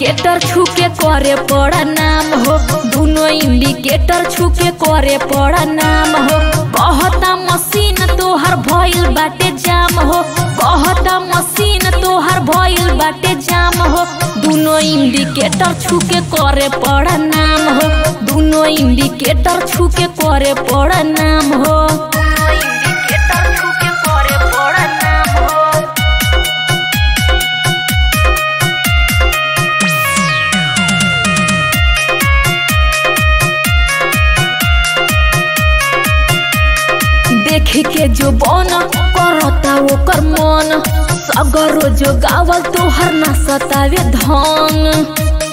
indicator छुके करे पड़ा नाम हो दोनों इंडिकेटर छुके करे पड़ा नाम हो कहता मशीन तोहर भइल बाटे जाम हो कहता मशीन तोहर भइल बाटे जाम हो दोनों इंडिकेटर छुके करे पड़ा नाम हो दोनों इंडिकेटर छुके करे पड़ा नाम हो इंडिकेटर छुके करे पड़ा नाम हो देख के जो बन करता ओकर मन सगरो जो गावल तोहर ना सतावे धन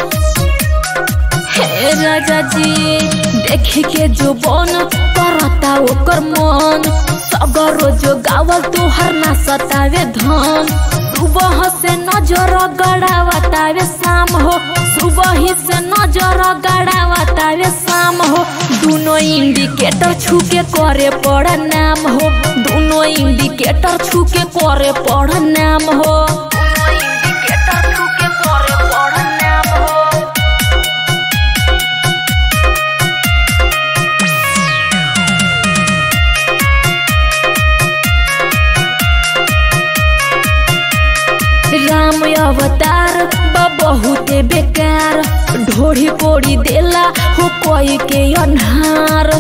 हे राजा जी देख के जो बन करता ओकर मन सगरो जो गावल तोहर ना सतावे धन सुबह से नजर गड़ावतावे शाम हो सुबह से नजर गड़ावतावे शाम हो दोनों इंडिकेटर छुके करे पड़ा नाम हो दोनों इंडिकेटर छुके करे पड़ा नाम हो इंडिकेटर छुके करे पड़ा नाम हो राम अवतार बा बहुते बेकार ढोड़ी कोड़ी देला हो कोई के अन्हार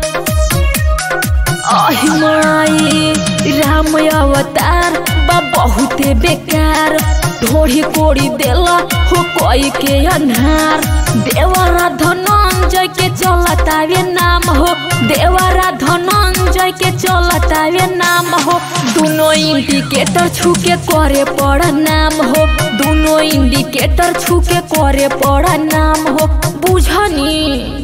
आहि माई राम अवतार बा बहुते बेकार ढोड़ी कोड़ी देला हो कोई के अन्हार देवरा धनंजय के चलतावे नाम हो देवरा धनंजय के चलतावे नाम हो दोनों इंडिकेटर छुके करे पड़ा नाम हो दोनों इंडिकेटर छुके करे पड़ा नाम हो बुझनी